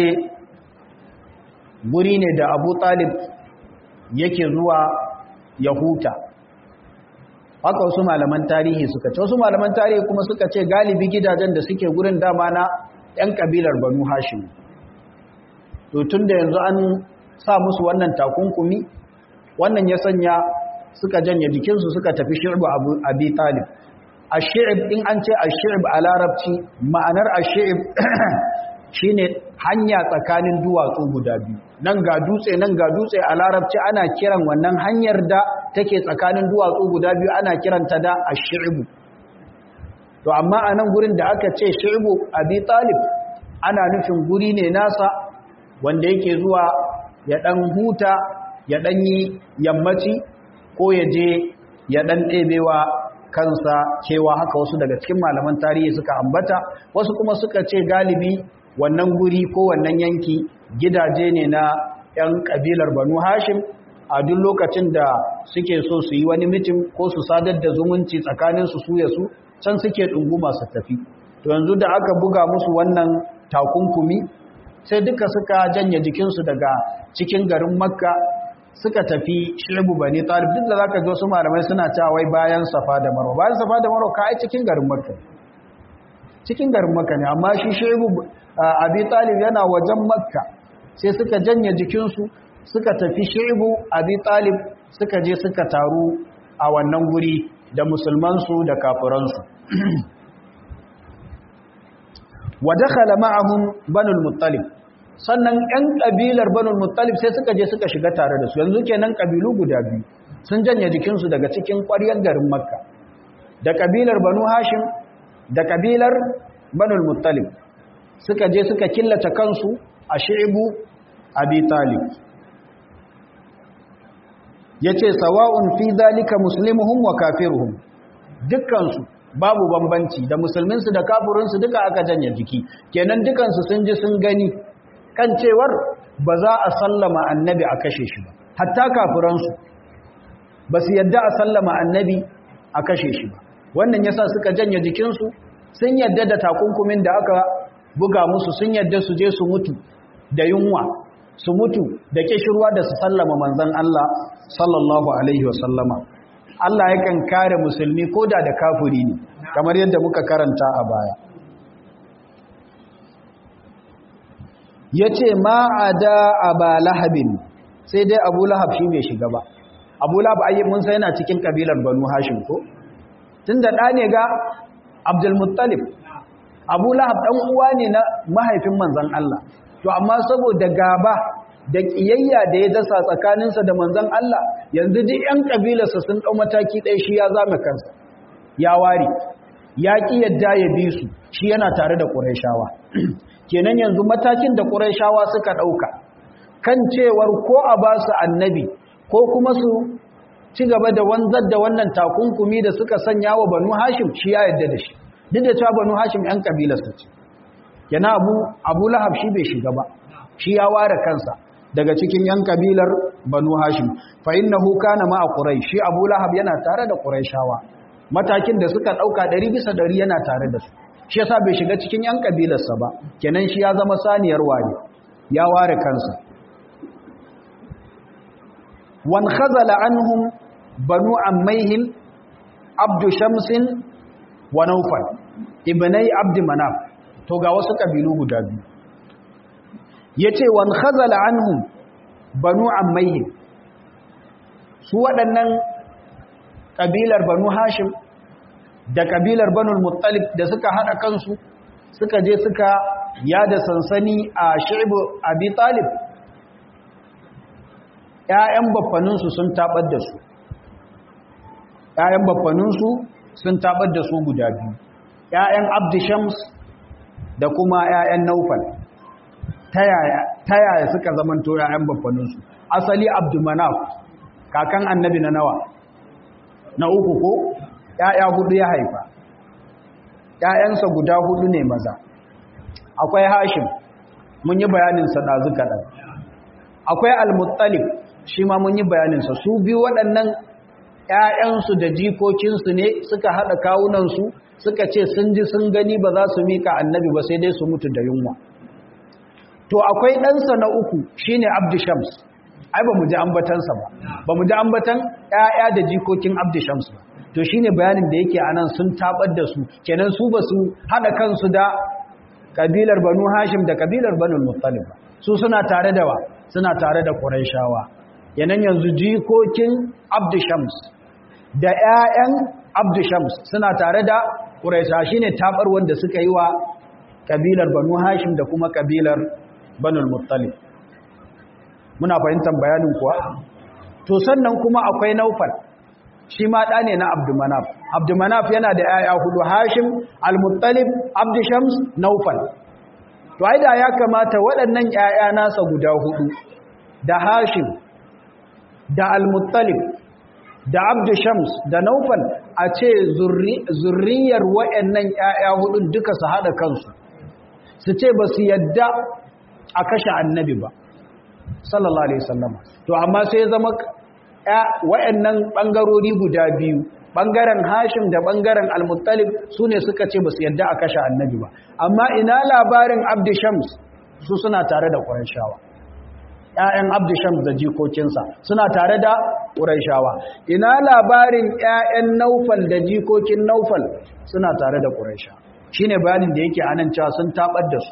guri ne da abu talib yake zuwa ya huta haka wasu malaman tarihi suka ce wasu malaman tarihi kuma suka ce galibi gidajen da suke gurin dama na 'yan kabilar banu hashim to tun da yanzu an sa musu wannan takunkumi wannan ya sanya suka janye jikinsu suka tafi shirbu abi talib a shi'ib in an ce a shi'ib a larabci ma'anar a shi'ib shine hanya tsakanin duwatsu guda biyu nan ga dutse nan ga dutse a larabci ana kiran wannan hanyar da take tsakanin duwatsu guda biyu ana kiranta da ash-shi'bu to amma a nan gurin da aka ce shi'bu abi talib ana nufin guri ne nasa wanda yake zuwa ya dan huta ya dan yi yammaci ko ya je ya dan ɗebewa kansa cewa haka wasu daga cikin malaman tarihi suka ambata wasu kuma suka ce galibi wannan guri ko wannan yanki gidaje ne na 'yan kabilar banu hashim a duk lokacin da suke so su yi wani mitin ko su sadar da zumunci tsakanin su suya su can suke ɗunguma su tafi to yanzu da aka buga musu wannan takunkumi sai duka suka janye jikinsu daga cikin garin makka suka tafi shirbu bani talib duk da zaka ji wasu malamai suna cewa wai bayan safa da marwa bayan safa da marwa ka ai cikin garin makka cikin garin makka ne amma shi shirbu abi talib yana wajen makka sai suka janye jikinsu suka tafi shirbu abi talib suka je suka taru a wannan guri da musulmansu da kafiransu wa dakhala ma'ahum banul muttalib sannan ƴan kabilar banul muttalib sai suka je suka shiga tare da su yanzu kenan kabilu guda biyu sun janye jikinsu daga cikin ƙwaryar garin makka da kabilar banu hashim da kabilar banul muttalib suka je suka killace kansu a shi'ibu abi talib yace sawa'un fi zalika muslimuhum wa kafiruhum dukkansu babu bambanci da musulminsu da kafirinsu duka aka janye jiki kenan dukansu sun ji sun gani kan cewar ba za a sallama annabi a kashe shi ba hatta kafiransu ba su yadda a sallama annabi a kashe shi ba wannan yasa suka janye jikinsu sun yadda da takunkumin da aka buga musu sun yadda su je su mutu da yunwa su mutu da kishirwa da su sallama manzon Allah sallallahu alaihi wasallama Allah yakan kare musulmi koda da kafiri ne kamar yadda muka karanta a baya yace ma ada aba lahabin sai dai abu lahab shi bai shiga ba abu lahab ayi mun sai yana cikin kabilar banu hashim ko tunda da ne ga abdul muttalib abu lahab dan uwa ne na mahaifin manzon Allah to amma saboda gaba da kiyayya da ya dasa tsakaninsa da manzon Allah yanzu duk yan kabilarsa sun dau mataki ɗaya shi ya zama kansa ya ware ya ki yadda ya bi su shi yana tare da Qurayshawa kenan yanzu matakin da Qurayshawa suka dauka kan cewar ko a ba su annabi ko kuma su ci gaba da wanzar da wannan takunkumi da suka sanya wa Banu Hashim shi ya yadda da shi duk da cewa Banu Hashim yan kabilarsa ce kenan Abu Abu Lahab shi bai shiga ba shi ya ware kansa daga cikin yan kabilar Banu Hashim fa innahu kana ma'a Quraysh shi Abu Lahab yana tare da Qurayshawa matakin da suka dauka 100 bisa 100 yana tare da su shi yasa bai shiga cikin yan kabilarsa ba kenan shi ya zama saniyar waye ya ware kansa wan khazala anhum banu ammaihim abdu shamsin wa nawfal ibnai abd manaf to ga wasu kabilu guda biyu yace wan khazala anhum banu ammaihim su waɗannan kabilar banu hashim da kabilar banul muttalib da suka hada kansu suka je suka yada sansani a shi'bu abi talib ƴaƴan baffaninsu sun tabar da su ƴaƴan baffaninsu sun tabar da su guda biyu ƴaƴan abdishams da kuma ƴaƴan naufal ta yaya suka zamanto ƴaƴan baffaninsu asali abdumanaf kakan annabi na nawa na uku ko ‘ya'ya hudu ya haifa, ‘ya'yansa guda hudu ne maza, akwai Hashim, mun yi bayaninsa ɗazu kaɗan, akwai Al-Muttalib, shi ma mun yi bayaninsa, su biyu waɗannan ‘ya'yansu da jikokinsu ne suka haɗa kawunansu suka ce sun ji sun gani ba za su mika annabi ba sai dai su mutu da yunwa. To, akwai ɗansa na uku shi ne Abdishams, ai ba mu ji ambatansa ba, ba mu ji ambatan ‘ya'ya da jikokin Abdishams ba. to shine bayanin da yake anan sun tabar da su kenan su ba su hada kansu da kabilar banu hashim da kabilar banu muttalib su suna tare da wa suna tare da quraishawa yanan yanzu jikokin abdushams da ƴaƴan abdushams suna tare da quraisha shine tabar wanda suka yi wa kabilar banu hashim da kuma kabilar banu muttalib muna fahimtar bayanin kuwa to sannan kuma akwai naufal shi ma ɗa ne na abdumanaf abdumanaf yana da ‘ya'ya hudu hashim al-muttalib abdushams naufal to ai da ya kamata waɗannan ‘ya'ya nasa guda hudu da hashim da al-muttalib da abdushams da naufal a ce zurriyar waɗannan ‘ya'ya hudun duka su haɗa kansu su ce ba su yadda a kashe annabi ba sallallahu alaihi wasallama to amma sai zama wa'annan ɓangarori guda biyu ɓangaren hashim da ɓangaren almuttalib su ne suka ce ba su yadda a kashe annabi ba amma ina labarin abdishams su suna tare da ƙuraishawa ‘ya'yan abdishams da jikokinsa suna tare da ƙuraishawa ina labarin ‘ya'yan naufal da jikokin naufal suna tare da ƙuraisha shi ne bayanin da yake anan cewa sun taɓar da su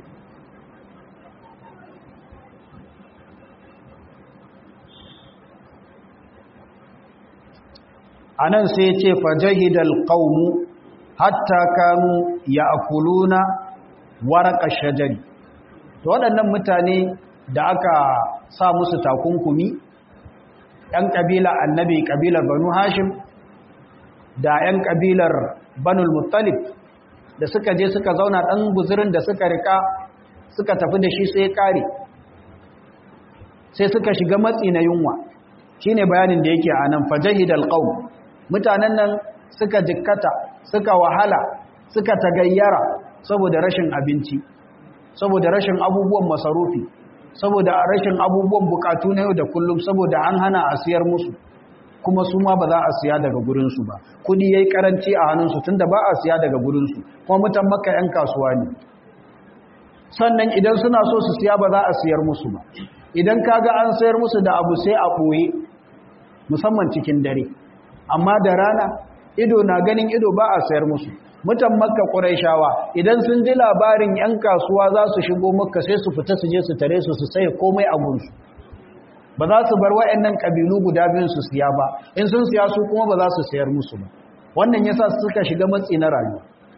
a nan sai ce fajahidal qaumu hatta kanu ya'kuluna warqa shajari to waɗannan mutane da aka sa musu takunkumi ɗan ƙabila annabi ƙabilar banu hashim da ‘yan ƙabilar banul muttalib da suka je suka zauna ɗan guzurin da suka rika suka tafi da shi sai ƙare sai suka shiga matsi na yunwa shine bayanin da yake a nan fajahidal qaum mutanen nan suka jikkata suka wahala suka tagayyara saboda rashin abinci saboda rashin abubuwan masarufi saboda rashin abubuwan bukatu na yau da kullum saboda an hana a siyar musu kuma su ma ba za a siya daga gurinsu ba kudi yayi karanci a hannunsu tunda ba a siya daga gurinsu kuma mutan makka yan kasuwa ne sannan idan suna so su siya ba za a siyar musu ba idan kaga an sayar musu da abu sai a ɓoye musamman cikin dare amma da rana ido na ganin ido ba a sayar musu mutan makka ƙuraishawa idan sun ji labarin 'yan kasuwa za su shigo makka sai su fita su je su tare su su saye komai a gunsu ba za su bar waɗannan ƙabilu guda biyun su siya ba in sun siya su kuma ba za su sayar musu ba wannan yasa suka shiga matsi na rayuwa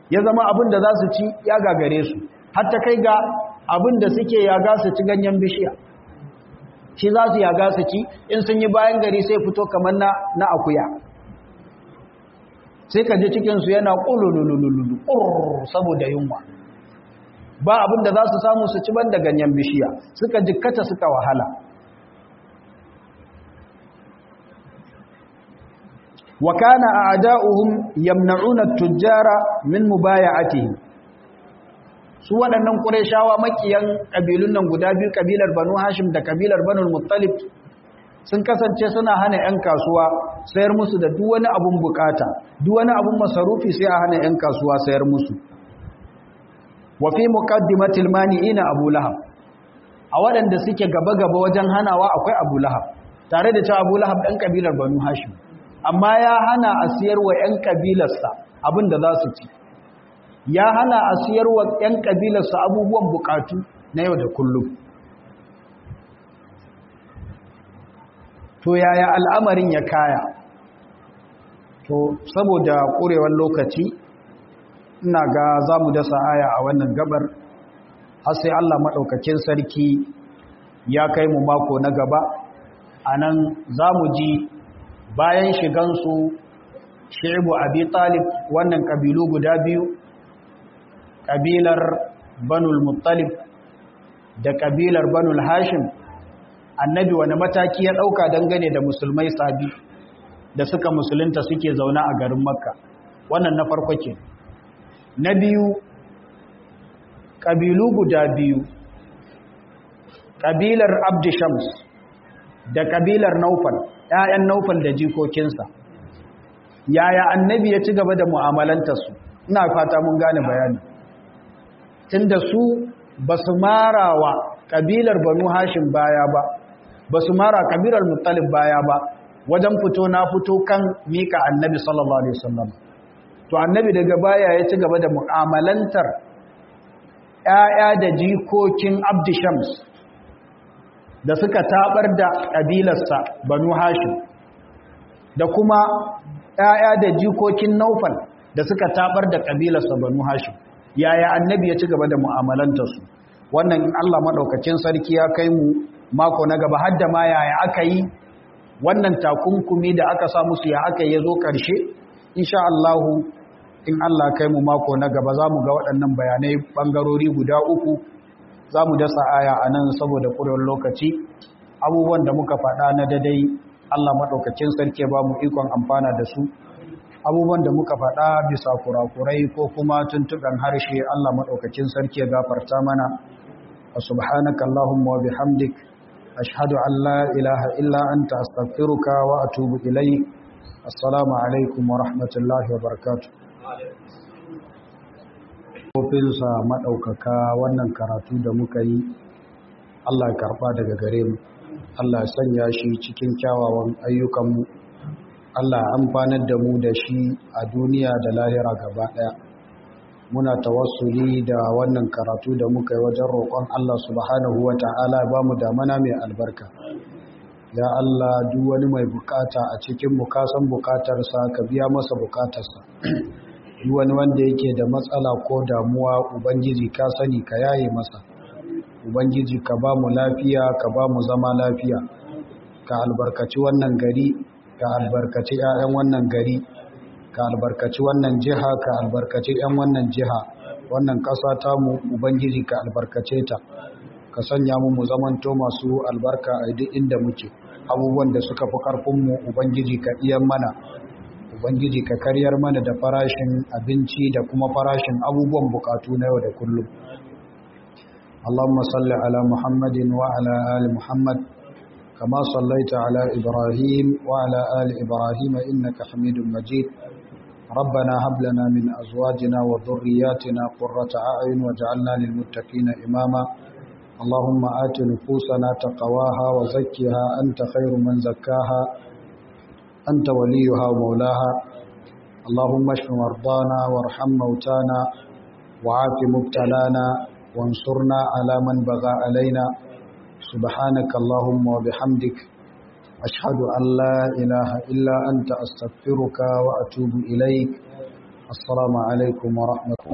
ya zama abin da za su ci ya gagare su hatta kai ga abin da suke yaga su ci ganyen bishiya shi za su yaga su ci in sun yi bayan gari sai fito kamar na, na akuya sai ka ji cikinsu yana ƙulululululu saboda yunwa ba abin da za su samu su ci banda ganyen bishiya suka jikkata suka wahala wa kana a'da'uhum yamna'una at-tujjara min mubaya'atihi su waɗannan qurayshawa makiyan kabilun nan guda biyu kabilar banu hashim da kabilar banu muttalib sun kasance suna hana 'yan kasuwa sayar musu da duk wani abun bukata duk wani abun masarufi sai a hana 'yan kasuwa sayar musu wa fi muqaddimatil mani'ina abu lahab a waɗanda suke gaba-gaba wajen hanawa akwai abu lahab tare da cewa abu lahab ɗan kabilar banu hashim amma ya hana a siyar wa 'yan kabilarsa abin da za su ci ya hana a siyar wa 'yan kabilarsa abubuwan bukatu na yau da kullum to yaya al'amarin ya kaya to saboda ƙurewar lokaci ina ga za mu dasa aya a wannan gabar har sai Allah maɗaukakin sarki ya kai mu mako na gaba a nan za mu ji bayan shigansu shi'ibu abi talib wannan ƙabilu guda biyu ƙabilar banul muttalib da ƙabilar banul hashim annabi wani mataki ya ɗauka dangane da musulmai sabi da suka musulunta suke zaune a garin makka wannan na farko ke na biyu ƙabilu guda biyu ƙabilar abdishams da ƙabilar naufal ‘ya'yan naufal da jikokinsa yaya annabi ya ci gaba da mu'amalantarsu ina fata mun gane bayani tun da su ba su mara wa ƙabilar banu hashin baya ba ba su mara ƙabilar muttalib baya ba wajen fito na fito kan mika annabi sallallahu alaihi wasallam to annabi daga baya ya ci gaba da mu'amalantar ‘ya'ya da jikokin abdishams da suka tabar da ƙabilarsa banu hashim da kuma ‘ya'ya da jikokin naufal da suka tabar da ƙabilarsa banu hashim yaya annabi ya ci gaba da mu'amalantarsu wannan in Allah maɗaukacin sarki ya kai mu mako na gaba hadda ma yaya aka yi wannan takunkumi da aka sa musu ya aka yi ya zo ƙarshe insha Allahu in Allah kai mu mako na gaba za mu ga waɗannan bayanai ɓangarori guda uku za mu dasa aya a nan saboda ƙurewar lokaci abubuwan da muka faɗa na dadai Allah maɗaukacin sarki ba mu ikon amfana da su abubuwan da muka faɗa bisa kurakurai ko kuma tuntuɓen harshe Allah maɗaukacin sarki ya gafarta mana wa subhanaka Allahumma wa bihamdik ashhadu an la ilaha illa anta astaghfiruka wa atubu ilayk assalamu alaikum wa rahmatullahi wa barakatuh kofinsa maɗaukaka wannan karatu da muka yi Allah ya karɓa daga gare mu Allah ya sanya shi cikin kyawawan ayyukanmu Allah ya amfanar da mu da shi a duniya da lahira gaba ɗaya muna tawassuli da wannan karatu da muka yi wajen roƙon Allah subhanahu wa ta'ala ba mu damana mai albarka ya Allah duk wani mai bukata a cikin mu kasan bukatarsa ka biya masa bukatarsa duk wani wanda yake da matsala ko damuwa ubangiji ka sani ka yaye masa ubangiji ka ba mu lafiya ka ba mu zama lafiya ka albarkaci wannan gari ka albarkaci 'ya'yan wannan gari ka albarkaci wannan jiha ka albarkaci 'yan wannan jiha wannan ƙasa ta mu ubangiji ka albarkace ta ka sanya mu mu zamanto masu albarka a duk inda muke abubuwan da suka fi ƙarfinmu ubangiji ka iyan mana ubangiji ka karyar mana da farashin abinci da kuma farashin abubuwan bukatu na yau da kullum Allahumma salli ala Muhammadin wa ala ali Muhammad kama sallaita ala Ibrahim wa ala ali Ibrahim innaka Hamidum Majid ربنا هب لنا من أزواجنا وذرياتنا قرة أعين واجعلنا للمتقين إماما اللهم آت نفوسنا تقواها وزكها أنت خير من زكاها أنت وليها ومولاها اللهم اشف مرضانا وارحم موتانا وعاف مبتلانا وانصرنا على من بغى علينا سبحانك اللهم وبحمدك أشهد أن لا إله إلا أنت أستغفرك وأتوب إليك assalamu alaikum wa rahmatullahi